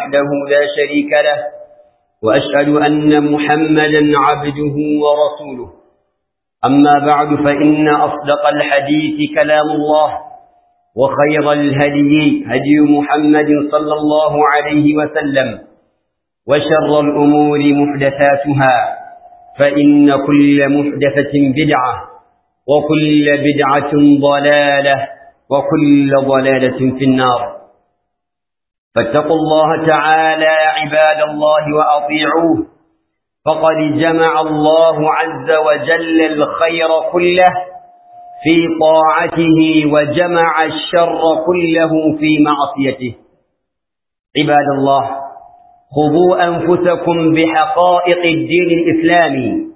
وحده لا شريك له وأشهد أن محمدا عبده ورسوله أما بعد فإن أصدق الحديث كلام الله وخير الهدي هدي محمد صلى الله عليه وسلم وشر الأمور محدثاتها فإن كل محدثة بدعة وكل بدعة ضلالة وكل ضلالة في النار فاتقوا الله تعالى عباد الله وأطيعوه فقد جمع الله عز وجل الخير كله في طاعته وجمع الشر كله في معصيته عباد الله خذوا أنفسكم بحقائق الدين الإسلامي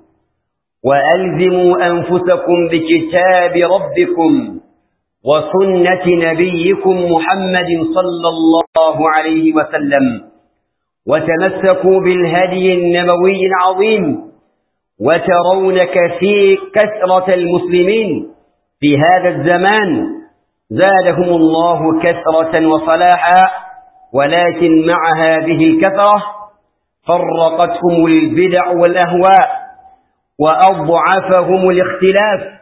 وألزموا أنفسكم بكتاب ربكم وسنة نبيكم محمد صلى الله عليه وسلم وتمسكوا بالهدي النبوي العظيم وترون كثير كثرة المسلمين في هذا الزمان زادهم الله كثرة وصلاحا ولكن مع هذه الكثرة فرقتهم البدع والأهواء وأضعفهم الاختلاف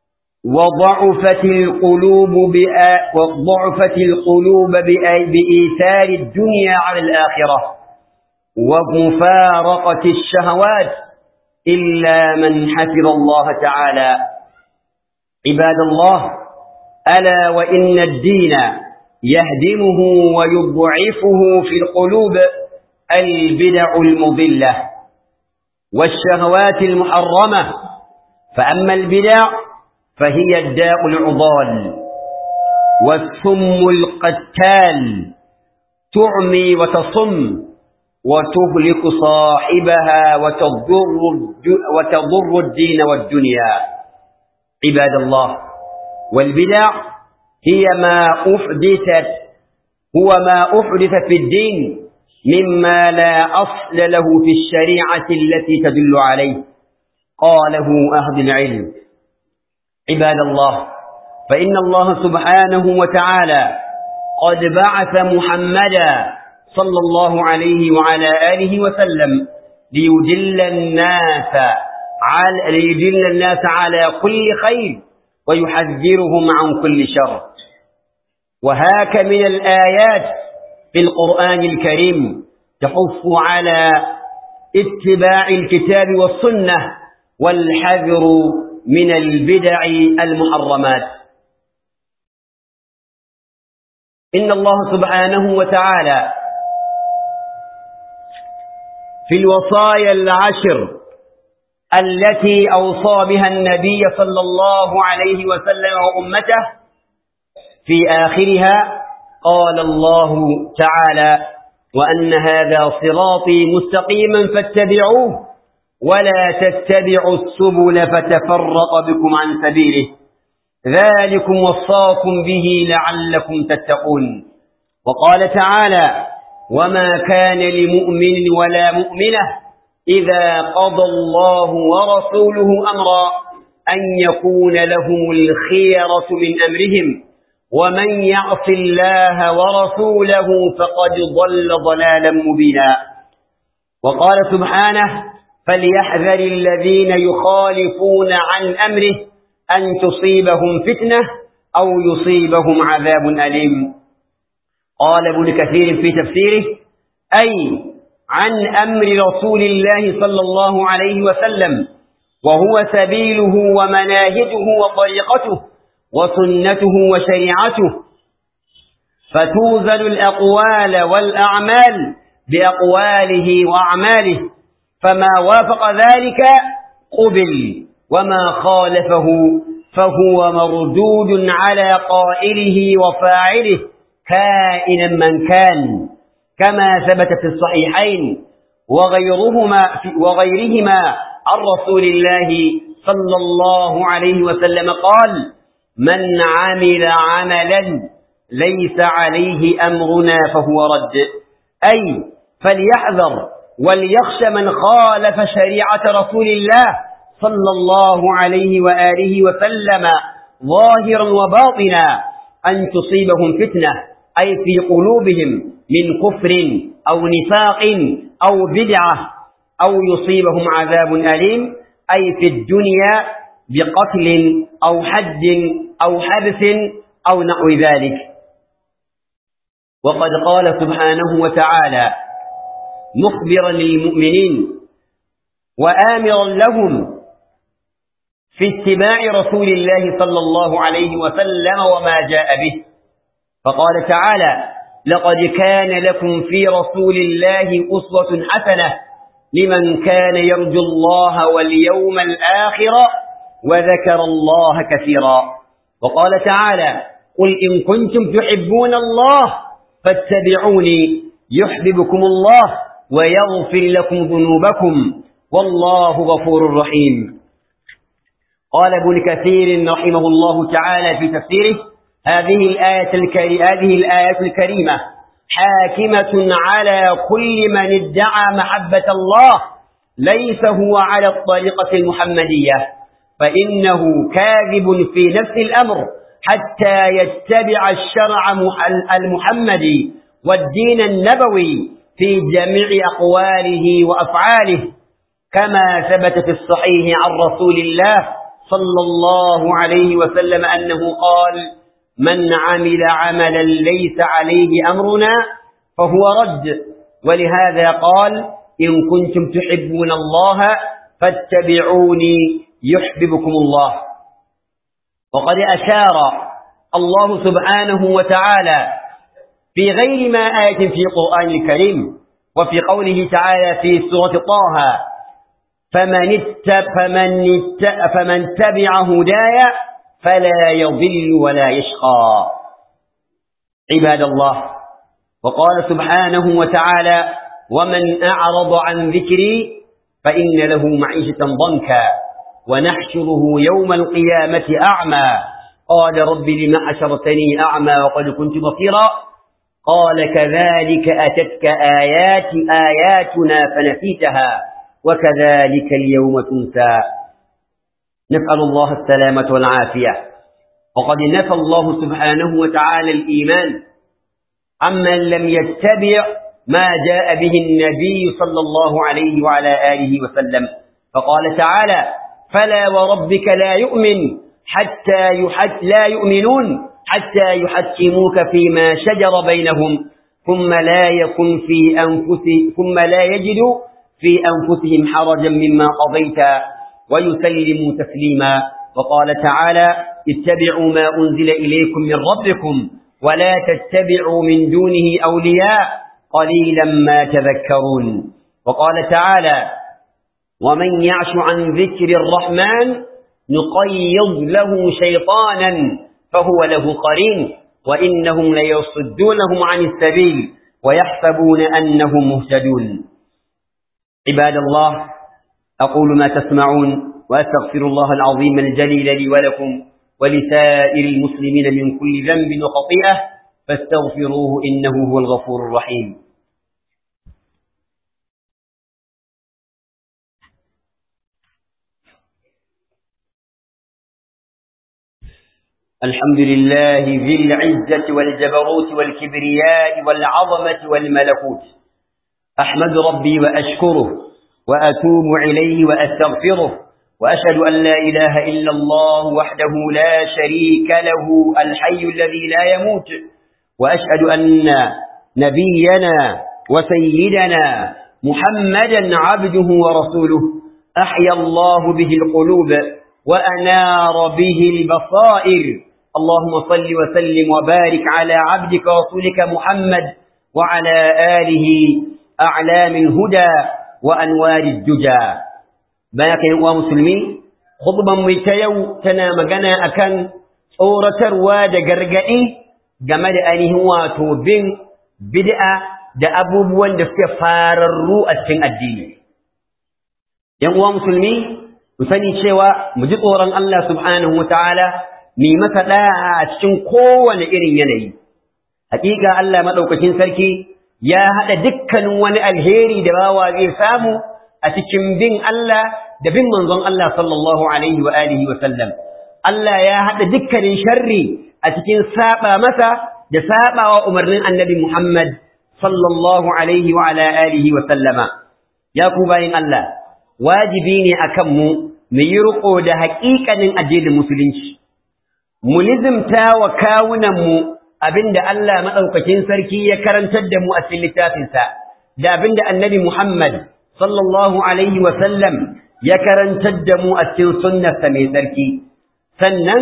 وضعفت القلوب وضعفت القلوب بإيثار الدنيا على الآخرة ومفارقة الشهوات إلا من حفظ الله تعالى عباد الله ألا وإن الدين يهدمه ويضعفه في القلوب البدع المضلة والشهوات المحرمة فأما البدع فهي الداء العضال والسم القتال تعمي وتصم وتهلك صاحبها وتضر, وتضر الدين والدنيا عباد الله والبدع هي ما أحدثت هو ما أحدث في الدين مما لا أصل له في الشريعة التي تدل عليه قاله أهل العلم عباد الله فإن الله سبحانه وتعالى قد بعث محمدا صلى الله عليه وعلى آله وسلم ليدل الناس على ليدل الناس على كل خير ويحذرهم عن كل شر وهاك من الآيات في القرآن الكريم تحث على اتباع الكتاب والسنة والحذر من البدع المحرمات إن الله سبحانه وتعالى في الوصايا العشر التي أوصى بها النبي صلى الله عليه وسلم وأمته في آخرها قال الله تعالى وأن هذا صراطي مستقيما فاتبعوه ولا تتبعوا السبل فتفرق بكم عن سبيله ذلكم وصاكم به لعلكم تتقون وقال تعالى وما كان لمؤمن ولا مؤمنة إذا قضى الله ورسوله أمرا أن يكون لهم الخيرة من أمرهم ومن يعص الله ورسوله فقد ضل ضلالا مبينا وقال سبحانه فليحذر الذين يخالفون عن أمره أن تصيبهم فتنة أو يصيبهم عذاب أليم قال ابن كثير في تفسيره أي عن أمر رسول الله صلى الله عليه وسلم وهو سبيله ومناهجه وطريقته وسنته وشريعته فتوزن الأقوال والأعمال بأقواله وأعماله فما وافق ذلك قبل وما خالفه فهو مردود على قائله وفاعله كائنا من كان كما ثبت في الصحيحين وغيرهما وغيرهما عن رسول الله صلى الله عليه وسلم قال من عمل عملا ليس عليه أمرنا فهو رد أي فليحذر وليخشى من خالف شريعة رسول الله صلى الله عليه وآله وسلم ظاهرا وباطنا أن تصيبهم فتنة أي في قلوبهم من كفر أو نفاق أو بدعة أو يصيبهم عذاب أليم أي في الدنيا بقتل أو حد أو حبس أو نحو ذلك وقد قال سبحانه وتعالى مخبرا للمؤمنين وآمرا لهم في اتباع رسول الله صلى الله عليه وسلم وما جاء به فقال تعالى لقد كان لكم في رسول الله أسوة حسنة لمن كان يرجو الله واليوم الآخر وذكر الله كثيرا وقال تعالى قل إن كنتم تحبون الله فاتبعوني يحببكم الله ويغفر لكم ذنوبكم والله غفور رحيم قال ابن كثير رحمه الله تعالى في تفسيره هذه الآية, الكري... هذه الآية الكريمة حاكمة على كل من ادعى محبة الله ليس هو على الطريقة المحمدية فإنه كاذب في نفس الأمر حتى يتبع الشرع المحمدي والدين النبوي في جميع أقواله وأفعاله كما ثبت في الصحيح عن رسول الله صلى الله عليه وسلم أنه قال من عمل عملا ليس عليه أمرنا فهو رد ولهذا قال إن كنتم تحبون الله فاتبعوني يحببكم الله وقد أشار الله سبحانه وتعالى في غير ما آية في القرآن الكريم وفي قوله تعالى في سورة طه فمن, اتب فمن, اتب فمن تبع هدايا فلا يضل ولا يشقى عباد الله وقال سبحانه وتعالى ومن أعرض عن ذكري فإن له معيشة ضنكا ونحشره يوم القيامة أعمى قال رب لم أشرتني أعمى وقد كنت بصيرا قال كذلك أتتك آيات آياتنا فنسيتها وكذلك اليوم تنسى نسأل الله السلامة والعافية وقد نفى الله سبحانه وتعالى الإيمان عمن لم يتبع ما جاء به النبي صلى الله عليه وعلى آله وسلم فقال تعالى فلا وربك لا يؤمن حتى يحت لا يؤمنون حتى يحكموك فيما شجر بينهم ثم لا يكن في أنفسهم ثم لا يجدوا في أنفسهم حرجا مما قضيت ويسلموا تسليما وقال تعالى اتبعوا ما أنزل إليكم من ربكم ولا تتبعوا من دونه أولياء قليلا ما تذكرون وقال تعالى ومن يعش عن ذكر الرحمن نقيض له شيطانا فهو له قرين وإنهم ليصدونهم عن السبيل ويحسبون أنهم مهتدون عباد الله أقول ما تسمعون وأستغفر الله العظيم الجليل لي ولكم ولسائر المسلمين من كل ذنب وخطيئة فاستغفروه إنه هو الغفور الرحيم الحمد لله ذي العزة والجبروت والكبرياء والعظمة والملكوت أحمد ربي وأشكره وأتوب إليه وأستغفره وأشهد أن لا إله إلا الله وحده لا شريك له الحي الذي لا يموت وأشهد أن نبينا وسيدنا محمدا عبده ورسوله أحيا الله به القلوب وأنار به البصائر اللهم صل وسلم وبارك على عبدك ورسولك محمد وعلى آله أعلام الهدى وأنوار الدجى بارك يا مسلمين خطبا ميتيو تنا مغنى أكن صورة رواد غرغئي game da ainihin wato bin bid'a da abubuwan da suke fararru a cikin addini. ‘Yan uwa musulmi, mu sani cewa mu ji tsoron Allah subhanahu wa ta'ala, mai masa ɗaya a cikin kowane irin yanayi. Hakika Allah maɗaukacin sarki ya haɗa dukkanin wani alheri da bawa zai samu a cikin bin Allah da bin manzon Allah sallallahu alaihi wa alihi wa sallam. Allah ya haɗa dukkanin sharri a cikin saba masa da saba wa umarnin annabi Muhammad sallallahu alaihi wa ala alihi wa sallama ya ku bayin Allah wajibi ne akan mu mu yi riko da haƙiƙanin addinin musulunci mu lizimta wa kawunan mu abinda Allah madaukakin sarki ya karantar da mu a cikin littafinsa da abinda annabi Muhammad sallallahu alaihi wa sallam ya karantar da mu a cikin sunnarsa mai tsarki sannan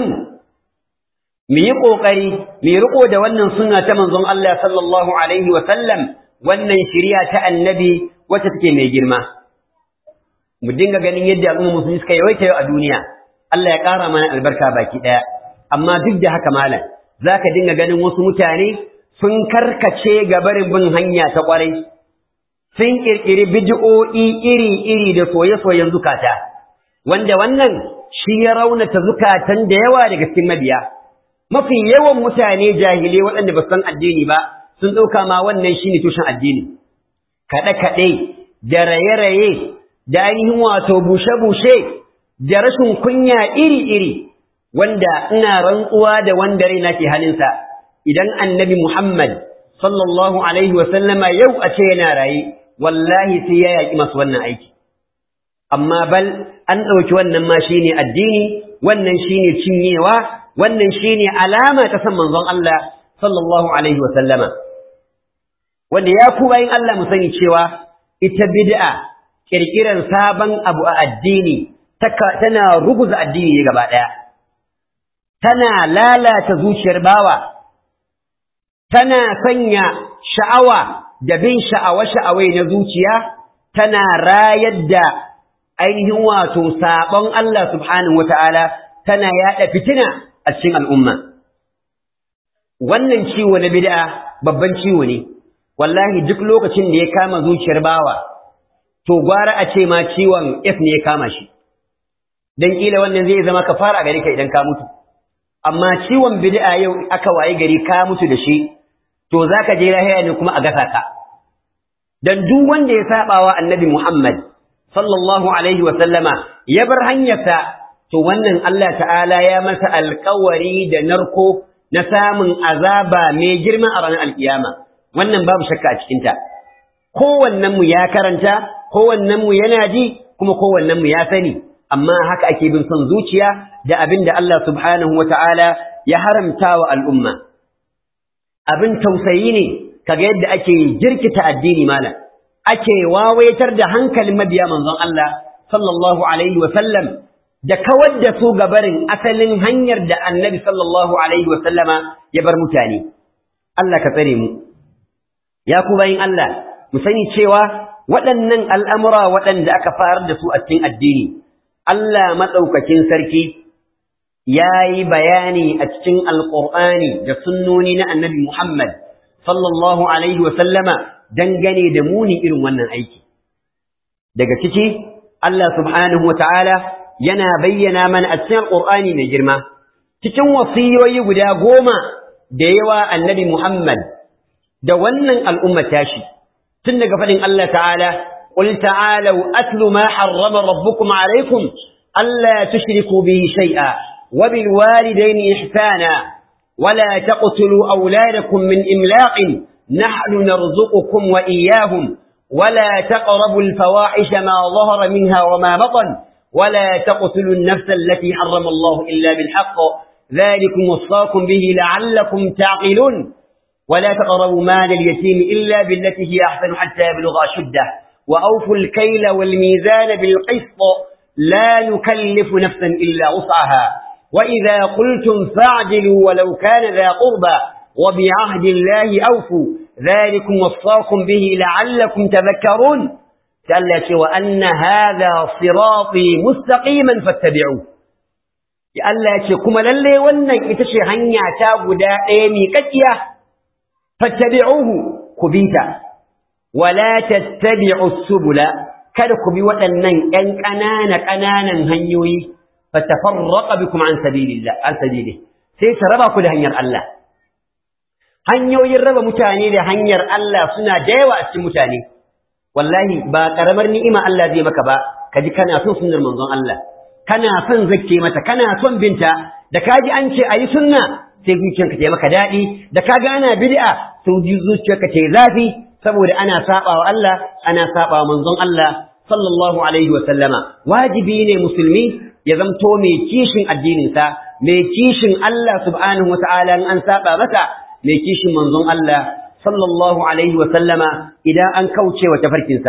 mu yi ƙoƙari mu yi riƙo da wannan sunna ta manzon Allah sallallahu alaihi wa sallam wannan shari'a ta annabi wacce take mai girma mu dinga ganin yadda al'umma musulmi suka yawaita yau a duniya Allah ya ƙara mana albarka baki ɗaya amma duk da haka malam zaka dinga ganin wasu mutane sun karkace ga barin bin hanya ta ƙwarai sun ƙirƙiri bid'o'i iri-iri da soye-soyen zukata wanda wannan shi ya raunata zukatan da yawa daga cikin mabiya mafi yawan mutane jahilai waɗanda ba san addini ba sun ɗauka ma wannan shine tushen addini kaɗe-kaɗe da raye-raye da ainihin wato bushe-bushe da rashin kunya iri-iri wanda ina rantsuwa da wanda raina ke halinsa idan annabi Muhammad sallallahu alaihi wasallama yau a ce yana raye wallahi sai ya yaƙi masu wannan aiki amma bal an ɗauki wannan ma shine addini wannan shine cinyewa wannan shine alama ta san manzon Allah sallallahu alaihi wasallama wanda ya ku bayin Allah mu sani cewa ita bid'a kirkiran sabon abu a addini tana ruguza addini ne gaba ɗaya tana lalata zuciyar bawa tana sanya sha'awa da bin sha'awa-sha'awai na zuciya tana rayar da ainihin wato sabon Allah subhanahu wata'ala tana yaɗa fitina a cikin al'umma wannan ciwo na bid'a babban ciwo ne wallahi duk lokacin da ya kama zuciyar bawa to gwara a ce ma ciwon F ne ya kama shi dan kila wannan zai zama kafara gare ka idan ka mutu amma ciwon bid'a yau aka waye gari ka mutu da shi to zaka je lahira ne kuma a gasa ka dan duk wanda ya sabawa annabi Muhammad sallallahu alaihi wa sallama ya bar hanyarsa to wannan Allah ta'ala ya masa alƙawari da narko na samun azaba mai girma a ranar alkiyama wannan babu shakka a cikinta kowannen mu ya karanta kowannen mu yana ji kuma kowannen mu ya sani amma haka ake bin son zuciya da abin da Allah subhanahu wata'ala ya haramta wa al'umma abin tausayi ne kaga yadda ake jirkita addini malam ake wawaitar da hankalin mabiya manzon Allah sallallahu alaihi wa sallam da kawar da su gabarin asalin hanyar da annabi sallallahu alaihi wa sallama ya bar mutane Allah ka tsare mu ya ku bayin Allah mu sani cewa waɗannan al'amura waɗanda aka farar da su a cikin addini Allah maɗaukakin sarki ya yi bayani a cikin alƙur'ani da sunnoni na annabi Muhammad sallallahu alaihi wa sallama dangane da muni irin wannan aiki daga ciki Allah subhanahu wa ta'ala yana bayyana mana a cikin alƙur'ani mai girma cikin wasiyoyi guda goma da yawa annabi Muhammad da wannan al'umma tashi tun daga faɗin Allah ta'ala قل تعالوا أتل ما حرم ربكم عليكم ألا تشركوا به شيئا وبالوالدين إحسانا ولا تقتلوا أولادكم من إملاق نحن نرزقكم وإياهم ولا تقربوا الفواحش ما ظهر منها وما بطن ولا تقتلوا النفس التي حرم الله إلا بالحق ذلكم وصاكم به لعلكم تعقلون ولا تقربوا مال اليتيم إلا بالتي هي أحسن حتى يبلغ أشده وأوفوا الكيل والميزان بالقسط لا نكلف نفسا إلا وسعها وإذا قلتم فاعدلوا ولو كان ذا قربى وبعهد الله أوفوا ذلكم وصاكم به لعلكم تذكرون قال وأن هذا صراطي مستقيما فاتبعوه Allah ya ce kuma lalle wannan ita ce hanya ta guda ɗaya miƙaƙiya fattabi'uhu ku bi ta wala tattabi'u subula kada ku bi waɗannan ƴan ƙanana ƙananan hanyoyi fatafarraqa bikum an sabilillah an sabili sai ta raba ku da hanyar Allah hanyoyin raba mutane da hanyar Allah suna da yawa a cikin mutane wallahi ba karamar ni'ima Allah zai maka ba kaji kana son sunnar manzon Allah kana son zakke mata kana son binta da kaji an ce ayi sunna sai zuciyarka ta maka daɗi da kaga ana bid'a sai zuciyarka ta zafi saboda ana saba wa Allah ana saba wa manzon Allah sallallahu alaihi wa sallama wajibi ne musulmi ya zamto mai kishin addininsa mai kishin Allah subhanahu wa ta'ala in an saba masa mai kishin manzon Allah sallallahu alaihi wa sallama idan an kauce wa tafarkinsa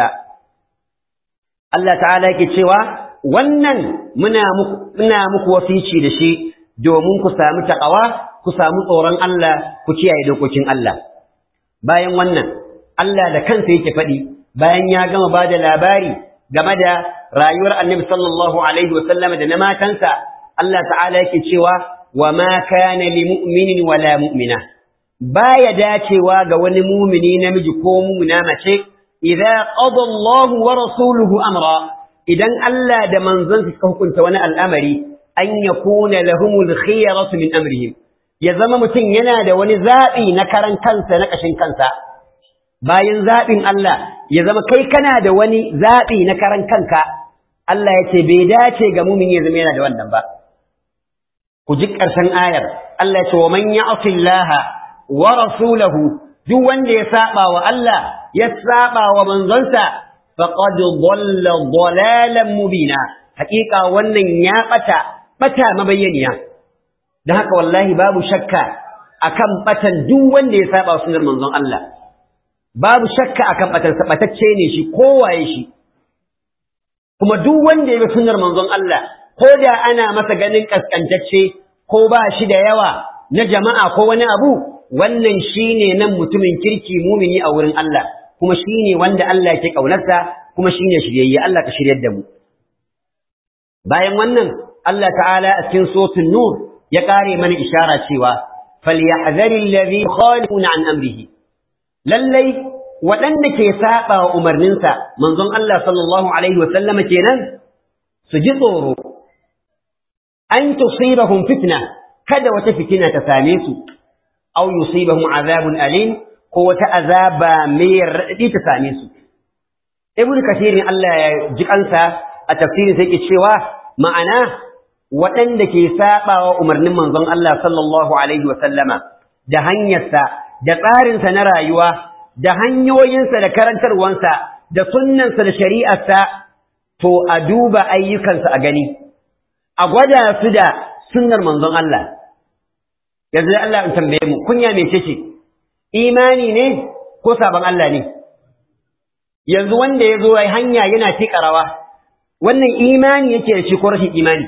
Allah ta'ala yake cewa wannan muna muku muna muku wasici da shi domin ku samu taqwa ku samu tsoron Allah ku kiyaye dokokin Allah bayan wannan Allah da kansa yake faɗi bayan ya gama ba da labari game da rayuwar annabi sallallahu alaihi wa sallama da na matansa Allah ta'ala yake cewa wa ma kana li mu'minin wala mu'mina baya dacewa ga wani mumini namiji ko mumina mace idza qada Allah wa rasuluhu amra idan Allah da manzon suka hukunta wani al'amari an yakuna lahumul khiyaratu min amrihim ya zama mutum yana da wani zabi na karan kansa na kashin kansa bayan zaɓin Allah ya zama kai kana da wani zaɓi na karan kanka Allah ya ce bai dace ga mumin ya zama yana da wannan ba ku ji ƙarshen ayar Allah ya ce wa man ya'si Allah wa rasulahu duk wanda ya saba wa Allah ya saba wa manzonsa faqad dhalla dhalalan mubina haƙiƙa wannan ya bata bata mabayyaniya dan haka wallahi babu shakka akan batan duk wanda ya saba wa sunnar manzon Allah babu shakka akan batarsa batacce ne shi kowaye shi kuma duk wanda ya bi sunnar manzon Allah ko da ana masa ganin kaskantacce ko ba shi da yawa na jama'a ko wani abu wannan shine nan mutumin kirki mumini a wurin Allah kuma shine wanda Allah yake kaunarsa kuma shine shiryayye Allah ka shiryar da mu bayan wannan Allah ta'ala a cikin suratul nur ya kare mana ishara cewa falyahzaril ladhi khalifuna an amrihi lallai waɗanda ke saɓa wa umarninsa manzon Allah sallallahu Alaihi wasallama kenan su ji tsoro, an tusibahum fitna kada wata fitina ta same su, au yusibahum azabun alim ko wata azaba mai raɗaɗi ta same su. Ibn Kasirin Allah ya ji kansa a tafsirin sai ke cewa ma'ana waɗanda ke saɓa wa umarnin manzon Allah sallallahu Alaihi wasallama da hanyarsa da tsarinsa na rayuwa da hanyoyinsa da karantarwansa da sunnansa da shari'arsa to a duba ayyukansa a gani a gwada su da sunnar manzon Allah yanzu da Allah in tambaye mu kunya mece ce imani ne ko sabon Allah ne yanzu wanda ya zo hanya yana tika rawa wannan imani yake da shi ko rashin imani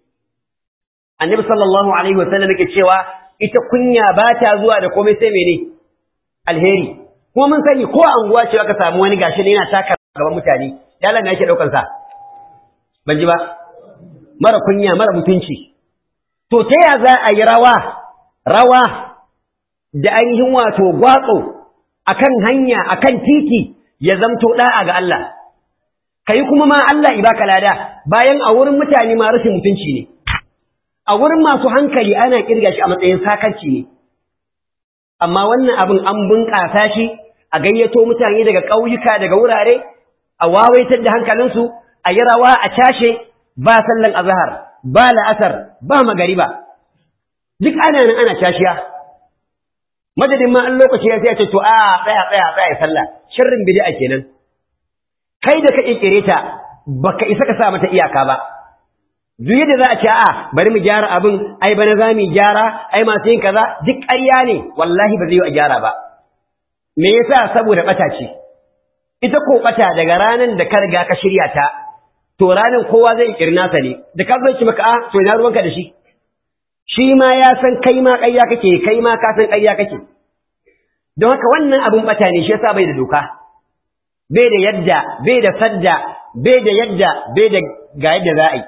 annabi sallallahu alaihi wasallam yake cewa ita kunya ba ta zuwa da komai sai mene alheri kuma mun sani ko anguwa ce aka samu wani gashi ne yana taka gaban mutane ya Allah yake daukan sa ban ji ba mara kunya mara mutunci to ta ya za a yi rawa rawa da ainihin wato gwatso akan hanya akan titi ya zamto da'a ga Allah kai kuma ma Allah ibaka lada bayan a wurin mutane ma rashin mutunci ne a wurin masu hankali ana kirga shi a matsayin sakarci ne amma wannan abin an bunƙasa shi a gayyato mutane daga ƙauyuka daga wurare a wawaitar da hankalinsu a yi rawa a cashe ba sallan azhar ba la'asar ba magariba duk ana nan ana cashiya madadin ma an lokaci ya sai ce to a tsaya tsaya tsaya sallah sharrin bid'a kenan kai da ka kirkire ta baka isa ka sa mata iyaka ba duk yadda za a ce a bari mu gyara abin ai bana za mu gyara ai masu yin kaza duk ƙarya ne wallahi ba zai yi a gyara ba me yasa saboda bata ce ita ko bata daga ranan da ka riga ka shirya ta to ranan kowa zai kirna sa ne da ka zo ki maka a to ina ruwanka da shi shi ma ya san kai ma ƙarya kake kai ma ka san ƙarya kake don haka wannan abin bata ne shi yasa bai da doka bai da yadda bai da sadda bai da yadda bai da ga yadda za a yi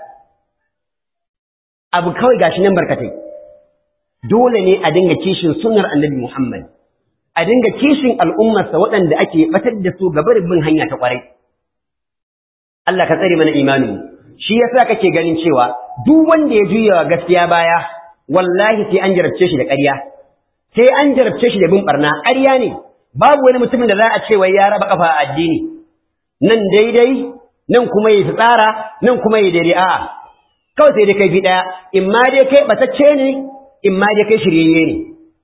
abu kawai gashi nan barkatai dole ne a dinga kishin sunnar annabi Muhammad a dinga kishin al'ummarsa waɗanda ake batar da su ga bin hanya ta ƙwarai Allah ka tsare mana imanin shi yasa kake ganin cewa duk wanda ya juya wa gaskiya baya wallahi sai an jarabce shi da ƙarya sai an jarabce shi da bin barna ƙarya ne babu wani mutumin da za a ce wai ya raba kafa a addini nan daidai nan kuma yi tsara nan kuma yi daidai a'a kawai sai dai kai bi ɗaya in ma dai kai batacce ne in ma dai kai shiryayye ne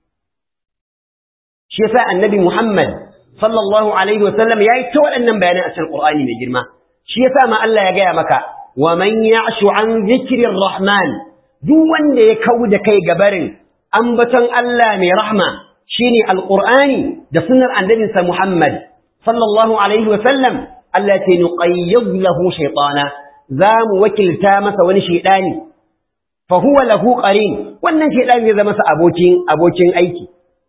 shi yasa annabi Muhammad sallallahu alaihi wasallam ya yi ta waɗannan bayanan a cikin Qur'ani mai girma shi yasa ma Allah ya gaya maka wa man ya'shu an zikrir rahman duk wanda ya kawo da kai gabarin ambaton Allah mai rahma shine alqur'ani da sunnar annabinsa Muhammad sallallahu alaihi wasallam Allah ya nuqayyid lahu shaytana za mu wakilta masa wani shaidani fa huwa lahu qarin wannan shaidani zai zama masa abokin abokin aiki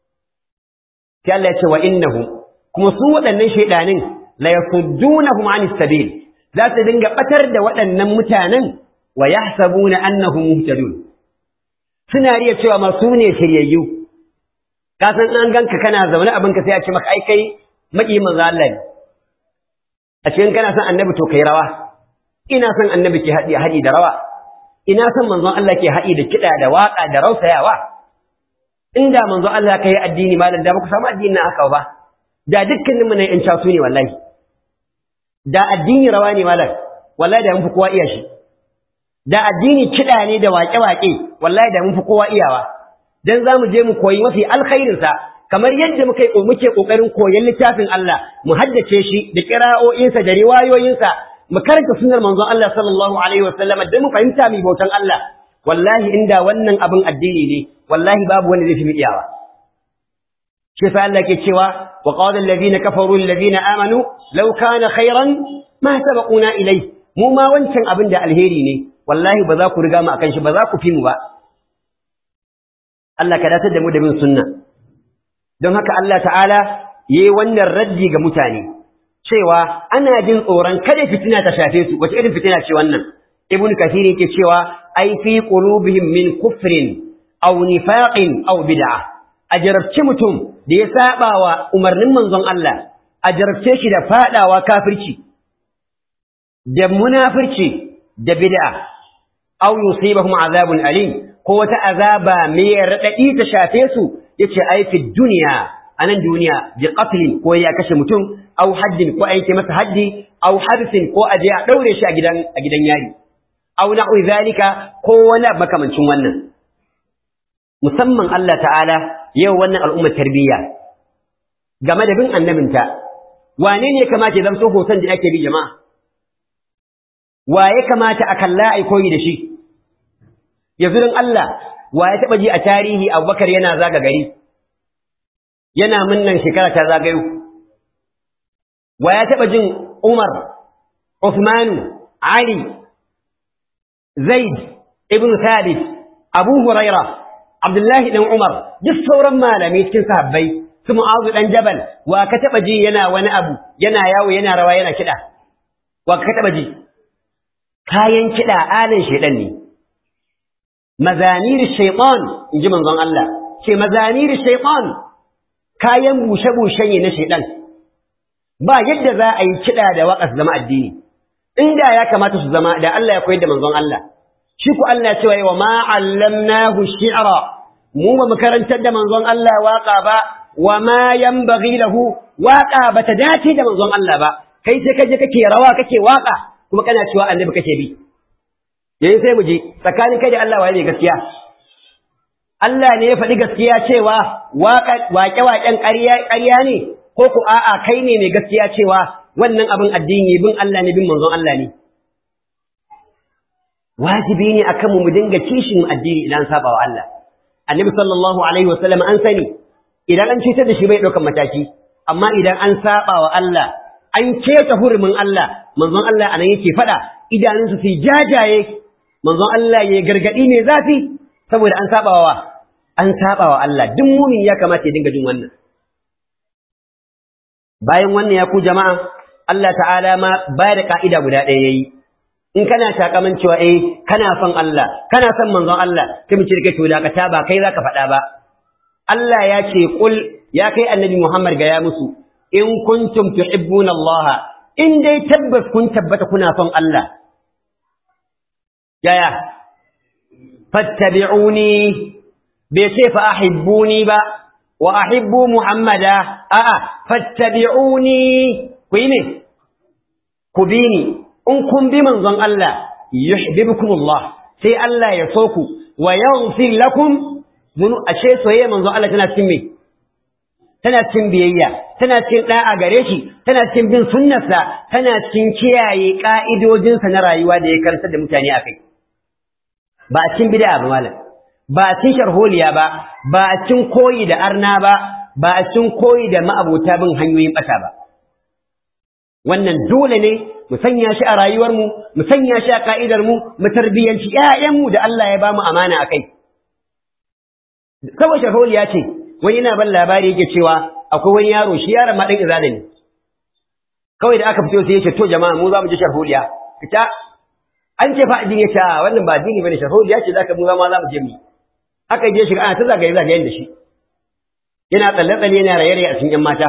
sai Allah ya ce wa innahu kuma su waɗannan shaidanin la yasuddunahum anis sabil za su dinga batar da waɗannan mutanen wa yahsabuna annahum muhtadun suna riya cewa ma su ne shiryayyu ka san an ganka kana zaune abin ka sai a ce maka ai kai maki manzo Allah ne a cikin kana son annabi to kai rawa ina son annabi ke haɗi haɗi da rawa ina son manzon Allah ke haɗi da kiɗa da waƙa da rausayawa inda manzon Allah ka yi addini malam da ba ku samu addini na haka ba da dukkanin mu ne ƴan casu ne wallahi da addini rawa ne malam wallahi da mun fi kowa iya shi da addini kiɗa ne da waƙe-waƙe wallahi da mun fi kowa iyawa dan za mu je mu koyi mafi alkhairinsa kamar yadda muke muke kokarin koyon littafin Allah mu haddace shi da kira'o'insa da riwayoyinsa mu karanta sunnar manzon Allah sallallahu alaihi wasallam da mu fahimta mai bautan Allah wallahi inda wannan abin addini ne wallahi babu wanda zai fi iyawa shi sa Allah ke cewa wa qala alladhina kafaru alladhina amanu law kana khairan ma sabaquna ilai mu ma wancan abin da alheri ne wallahi ba za ku riga mu akan shi ba za ku fi mu ba Allah ka datar da mu da bin sunna don haka Allah ta'ala yayi wannan raddi ga mutane cewa ana jin tsoron kada fitina ta shafe su wace irin fitina ce wannan ibn kathir yake cewa ai fi qulubihim min kufrin aw nifaqin aw bid'ah ajarabci mutum da ya saba wa umarnin manzon Allah ajarabce shi da fadawa kafirci da munafirci da bid'a aw yusibahum azabun alim ko wata azaba mai radadi ta shafe su yace ai fi dunya anan duniya bi qatlin ko ya kashe mutum aw haddin ko aike masa haddi aw harsin ko aje a daure shi a gidan a gidan yari aw na'u zalika ko wani makamancin wannan musamman Allah ta'ala yau wannan al'umma tarbiyya game da bin annabinta wane ne kamata ya zamto hoton da ake bi jama'a wa ya kamata a kalla ai koyi da shi yanzu don Allah wa ya taba ji a tarihi Abubakar yana zaga gari yana munnan shekara ta zagayo wa ya taɓa jin Umar, Uthmanu, Ali, Zaid, Ibn Thabit, Abu Huraira, Abdullahi ɗan Umar, duk sauran malamai cikin sahabbai, su Mu'azu ɗan Jabal, wa ka taɓa ji yana wani abu, yana yawo, yana rawa, yana kiɗa, wa ka taɓa ji? Kayan kiɗa alin shaiɗan ne. Mazanir shaiɗan, in ji manzon Allah, ce mazanir shaiɗan, kayan bushe-bushe ne na shaiɗan. ba yadda za a yi kiɗa da waƙa su zama addini inda ya kamata su zama da Allah ya koyar da manzon Allah shi ku Allah ya cewa wa ma allamnahu shi'ra mu ba mu karantar da manzon Allah waƙa ba wa ma yanbaghi lahu waƙa ba ta dace da manzon Allah ba kai sai kaje kake rawa kake waƙa kuma kana cewa annabi kake bi yayin sai mu je tsakanin kai da Allah waye ne gaskiya Allah ne ya faɗi gaskiya cewa waƙe-waƙen ƙarya ne ko ku a'a kai ne mai gaskiya cewa wannan abin addini bin Allah ne bin manzon Allah ne wajibi ne akan mu mu dinga kishin addini idan saba wa Allah annabi sallallahu alaihi wasallam an sani idan an cutar da shi bai ɗaukan mataki amma idan an saba wa Allah an keta hurumin Allah manzon Allah anan yake faɗa idanunsu su jajaye manzon Allah ya gargaɗi mai zafi saboda an saba wa an saba wa Allah duk mumin ya kamata ya dinga jin wannan bayan wannan ya ku jama'a Allah ta'ala ma ba da ka'ida guda ɗaya yayi in kana takaman cewa eh kana son Allah kana son manzon Allah kai mu ce kai to dakata ba kai zaka faɗa ba Allah ya ce kul ya kai annabi Muhammad ga ya musu in kuntum tuhibbuna Allah in dai tabbas kun tabbata kuna son Allah yaya fattabi'uni bai ce fa ahibbuni ba wa ahibbu muhammada a'a fattabi'uni ku yi ne ku bi ni in kun bi manzon Allah yuhibbukumullah sai Allah ya so ku wa yaghfir lakum zunu ashe soyayya manzo Allah tana cikin me tana cikin biyayya tana cikin da'a gare shi tana cikin bin sunnarsa tana cikin kiyaye ka'idojinsa na rayuwa da ya karanta da mutane akai ba a cikin bid'a ba malam ba a cikin sharholiya ba ba a cikin koyi da arna ba ba a cikin koyi da ma'abota bin hanyoyin bata ba wannan dole ne mu sanya shi a rayuwarmu mu sanya shi a ka'idarmu mu tarbiyyanci ƴaƴanmu da Allah ya bamu amana akai kawai sharholiya ce wani yana ban labari yake cewa akwai wani yaro shi yaron ma dan izala ne kawai da aka fito sai ya ce to jama'a mu za mu je sharholiya fita an ce fa addini ya ce wannan ba addini bane sharholiya ce zaka mu ma za mu je mu aka je shiga ana ta zagaye zagayen da shi yana tsalle tsalle yana raye raye a cikin yan mata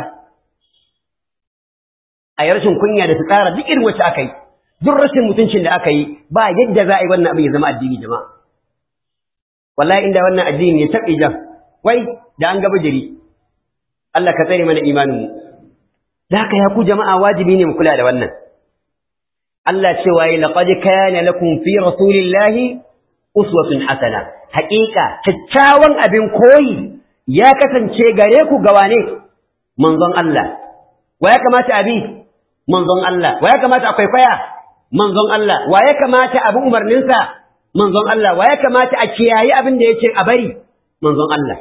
a yi rashin kunya da su tsara duk irin wacce aka yi duk rashin mutuncin da aka yi ba yadda za a yi wannan abin ya zama addini jama'a wallahi inda wannan addini ya taɓe jan wai da an gaba jiri Allah ka tsare mana imanin mu da haka ya ku jama'a wajibi ne mu kula da wannan Allah cewa yi laqad kana lakum fi rasulillahi uswatun hasana haƙiƙa kyakkyawan abin koyi ya kasance gare ku ga wane manzon Allah wa ya kamata abi manzon Allah wa ya kamata akwai kwaya manzon Allah wa ya kamata abu umarninsa manzon Allah wa ya kamata a kiyayi abin da yake a bari manzon Allah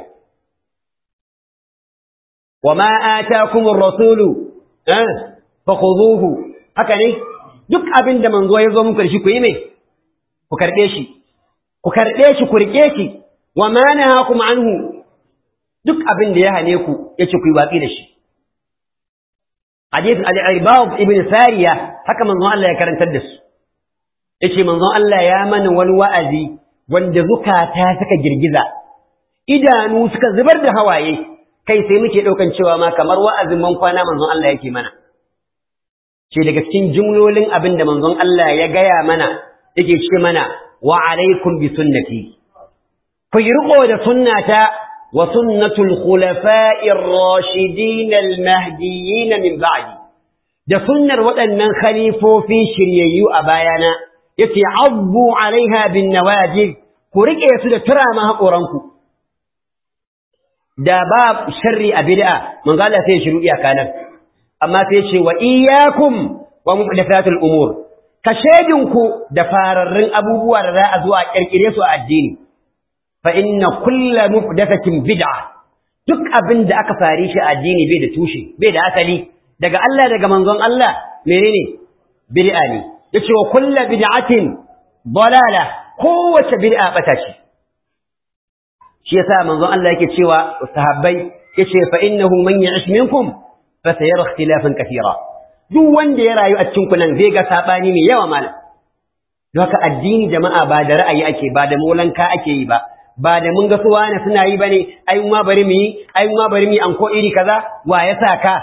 wa ma atakum ar-rasulu eh fakhuduhu haka ne duk abin da manzo ya zo muku da shi ku yi me ku karbe shi ku karbe shi ku rike shi wa ma nahakum anhu duk abin da ya hane ku yace ku yi watsi da shi hadith al-ibad ibn sariya haka manzon Allah ya karantar da su yace manzon Allah ya mana wani wa'azi wanda zukata suka girgiza idanu suka zubar da hawaye kai sai muke daukan cewa ma kamar wa'azin man kwana manzon Allah yake mana ce daga cikin jumlolin abin da manzon Allah ya gaya mana yake ce mana wa alaikum bi sunnati ku yi riko da sunnata وسنة الخلفاء الراشدين المهديين من بعدي da sunnar waɗannan khalifofi shiryayyu a bayana yace abbu alaiha bin nawajib ku rike su da turama haƙoranku da ba sharri a bid'a manzo Allah sai shiru iyaka nan amma sai ce wa iyyakum wa muhdathatul umur ka shedinku da fararrun abubuwa da za a zo a kirkire su a addini fa inna kulla muhdathatin bid'a duk abin da aka fare shi addini bai da tushe bai da asali daga Allah daga manzon Allah menene bid'a ne yace wa kullu bid'atin dalala kowace bid'a bata ce shi yasa manzon Allah yake cewa sahabbai yace fa innahu man ya'ish minkum fa sayara ikhtilafan katira duk wanda ya rayu a cikin ku nan zai ga sabani mai yawa malam haka addini jama'a ba da ra'ayi ake ba da molanka ake yi ba ba da mun ga suwa ne suna yi bane ai ma bari mu yi ai ma bari mu yi anko iri kaza wa ya sa ka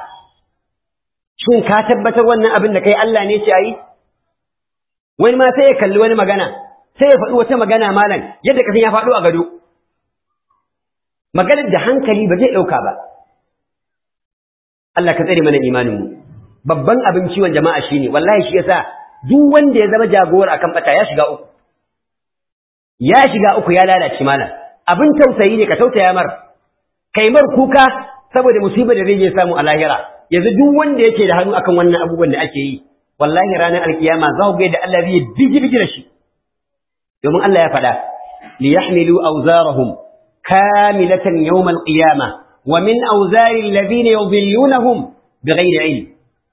shin ka tabbatar wannan abin da kai Allah ne ce ayi wani ma sai ya kalli wani magana sai ya faɗi wata magana malam yadda kasan ya faɗo a gado maganar da hankali ba zai ɗauka ba Allah ka tsare mana imanin mu babban abin ciwon jama'a shine wallahi shi yasa duk wanda ya zama jagowar akan bata ya shiga uku ya shiga uku ya lalace mana abin tausayi ne ka tausaya mar kai mar kuka saboda musibar da zai samu a lahira yanzu duk wanda yake da hannu akan wannan abubuwan da ake yi wallahi ranar alkiyama za ku ga da Allah zai bigi bigi da shi domin Allah ya faɗa li yahmilu awzarahum kamilatan yawm alqiyama wa min awzari alladhina yudhillunahum bighayri ilm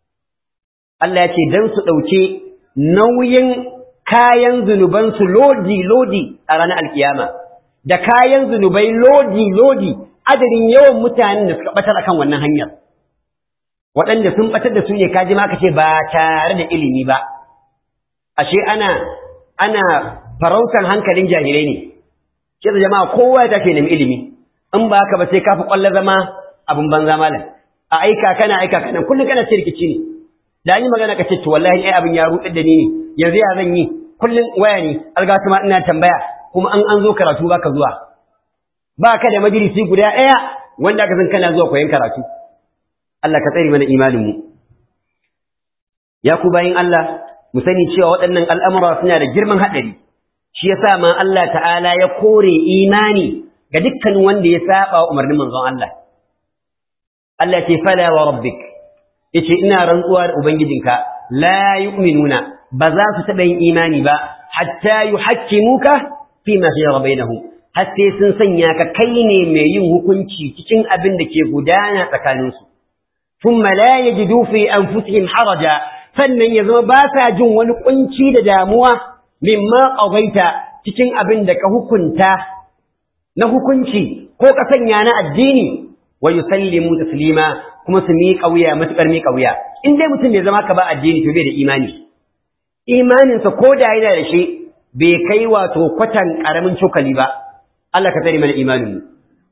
Allah ya ce dan su dauke nauyin kayan zunubansu lodi-lodi a ranar alkiyama, da kayan zunubai lodi-lodi adadin yawan mutanen da suka batar akan wannan hanyar. Waɗanda sun batar da su ne kaji ma ce ba tare da ilimi ba, ashe ana, ana farautar hankalin jahilai ne, ce da jama'a kowa ya tafi nemi ilimi, in ba haka ba sai kafi ƙwallo zama abin banza malam, a aika kana aika kana kullum kana ce rikici ne. Da an yi magana ka ce to wallahi ai abin ya ruɗar da ni ne, yanzu ya zan yi kullum waya ne algatu ma ina tambaya kuma an an zo karatu baka zuwa ba ka da majalisi guda ɗaya wanda aka san kana zuwa koyon karatu Allah ka tsare mana imanin mu ya ku bayin Allah mu sani cewa waɗannan al'amura suna da girman haɗari shi yasa ma Allah ta'ala ya kore imani ga dukkan wanda ya saba umarnin manzon Allah Allah ce fala wa rabbik yace ina rantsuwa da ubangijinka la yu'minuna ba za su taɓa yin imani ba hatta yuhakkimuka fi ma shajara bainahum har sai sun sanya ka kai ne mai yin hukunci cikin abin da ke gudana tsakaninsu thumma la yajidu fi anfusihim haraja sannan ya zama ba sa jin wani kunci da damuwa mimma qadaita cikin abin da ka hukunta na hukunci ko ka sanya na addini wa yusallimu taslima kuma su miƙa wuya matuƙar miƙa wuya in dai mutum bai zama ka ba addini to bai da imani imaninsa ko da yana da shi bai kai wato kwatan ƙaramin cokali ba Allah ka tsare mana imanin mu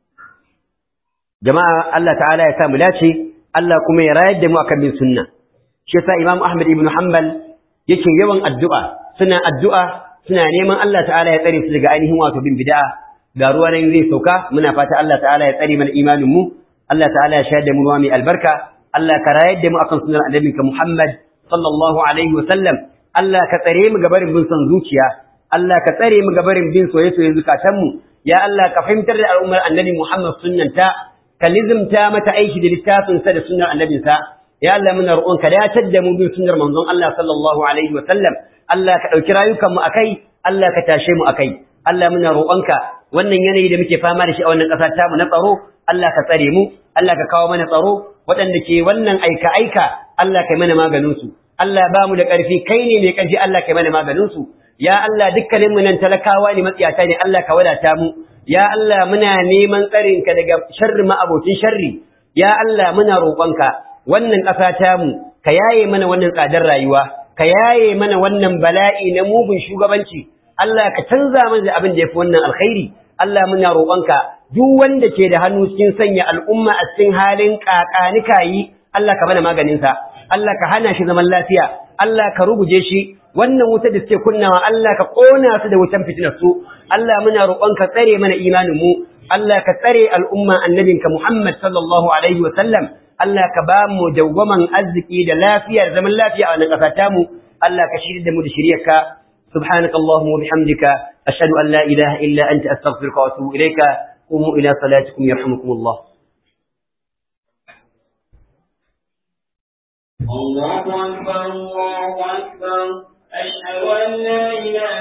jama'a Allah ta'ala ya sa mu dace Allah kuma ya rayar da mu akan bin sunna shi yasa Imam Ahmad ibn Hanbal yake yawan addu'a suna addu'a suna neman Allah ta'ala ya tsare su daga ainihin wato bin bid'a ga ruwa nan zai sauka muna fata Allah ta'ala ya tsare mana imanin mu Allah ta'ala ya shayar da mu ruwa mai albarka Allah ka rayar da mu akan sunnar annabinka Muhammad sallallahu alaihi wa sallam Allah ka tsare mu gabarin bin son zuciya Allah ka tsare mu gabarin bin soyayya zukatan mu ya Allah ka fahimtar da al'ummar annabi Muhammad sunnanta ka lizimta mata aiki da littafin sa da sunnar annabinsa ya Allah muna roƙon ka dacar da mu bin sunnar manzon Allah sallallahu alaihi wa sallam Allah ka ɗauki rayukan mu akai Allah ka tashe mu akai Allah muna roƙonka wannan yanayi da muke fama da shi a wannan ƙasa ta mu na tsaro Allah ka tsare mu Allah ka kawo mana tsaro waɗanda ke wannan aika aika Allah kai mana maganin su Allah ba mu da ƙarfi kai ne mai ƙarfi Allah kai mana maganin su ya Allah dukkanin mu nan talakawa ne matsiyata ne Allah ka wadata mu ya Allah muna neman tsarin ka daga sharri ma abokin sharri ya Allah muna roƙonka wannan ƙasa ta mu ka yaye mana wannan tsadar rayuwa ka yaye mana wannan bala'i na mugun shugabanci Allah ka canza mana da abin da yafi wannan alkhairi Allah muna roƙonka duk wanda ke da hannu cikin sanya al'umma a cikin halin kakanika yi Allah ka mana maganin sa Allah ka hana shi zaman lafiya Allah ka ruguje shi wannan wuta da suke kunnawa Allah ka kona su da wutan fitinar su Allah muna roƙonka tsare mana imanin mu Allah ka tsare al'umma annabinka Muhammad sallallahu alaihi wa sallam Allah ka ba mu dawwaman arziki da lafiya da zaman lafiya a wannan ƙasa tamu Allah ka shirya da mu da shiryarka سبحانك اللهم وبحمدك أشهد أن لا إله إلا أنت أستغفرك وأتوب إليك قوموا إلى صلاتكم يرحمكم الله الله أكبر الله أكبر أشهد أن لا إله